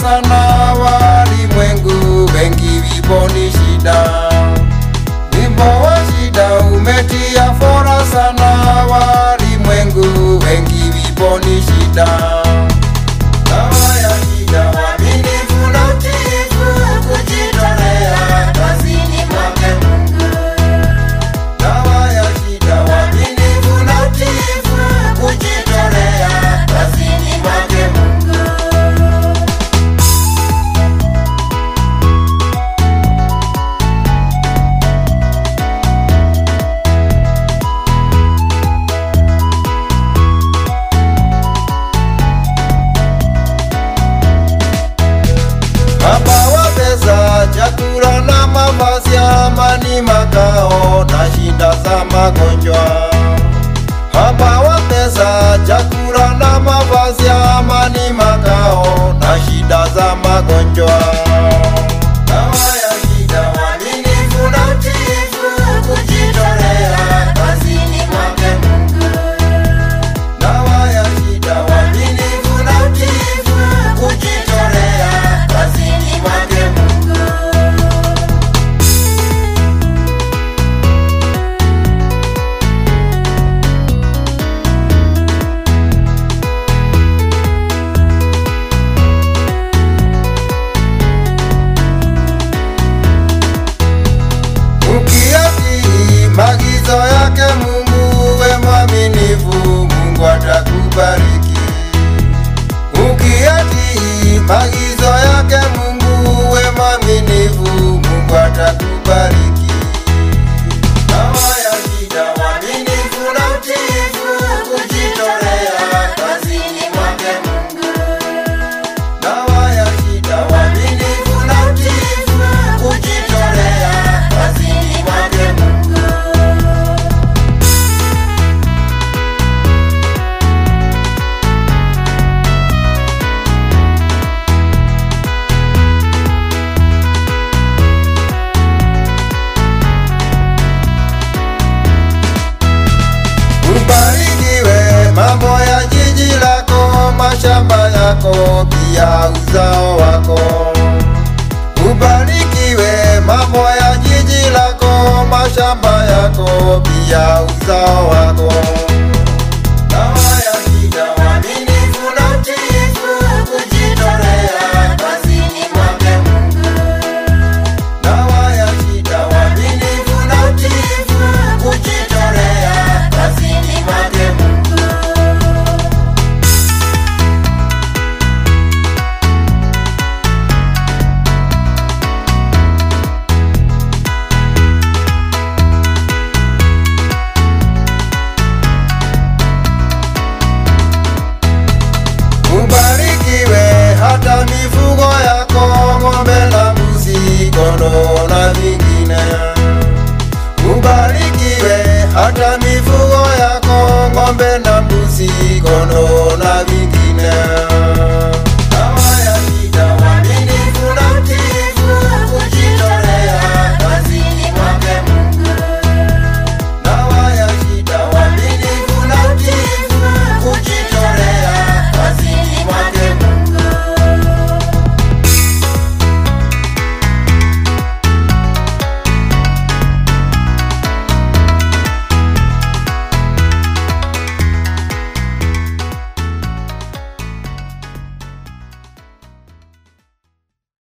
sana walimwengu, wengi vipo ni shida. Wimbo wa shida umetia fora sana walimwengu, wengi vipo ni shida. Dawa ya shida, uaminifu na utiifu, kujitolea kazini mwake Mungu. Dawa ya shida, uaminifu na utiifu, kujitolea kazini mwake Mungu. Baba wa pesa, chakula na mavazi, amani, makao na shida za magonjwa. Baba wa pesa, chakula na mavazi, amani, makao na shida za magonjwa. Dawa ya shida, uaminifu na utiifu, kujitolea kazini mwake Mungu. Dawa ya shida, uaminifu na utiifu, kujitolea kazini mwake Mungu. Ukiyatii maagizo yake Mungu, we mwaminifu, Mungu atakubariki. Ukiyatii maagizo yake Mungu, we mwaminifu, Mungu atakubariki. Dawa ya shida, uaminifu na utiifu, kujitolea kazini mwake Mungu. Dawa ya shida, uaminifu na utiifu, kujitolea kazini mwake Mungu. Ubarikiwe mambo ya jiji lako, mashamba yako, pia uzao wako. Ubarikiwe mambo ya jiji lako, mashamba yako, pia uzao wako. Dawa ya shida, uaminifu na utiifu, kujitolea kazini mwake Mungu. Dawa ya shida, uaminifu na utiifu, kujitolea kazini mwake Mungu. Ubarikiwe hata mifugo yako, ng'ombe na mbuzi, kondoo na vingine. Ubarikiwe hata mifugo yako, ng'ombe na mbuzi, kondoo na vingine.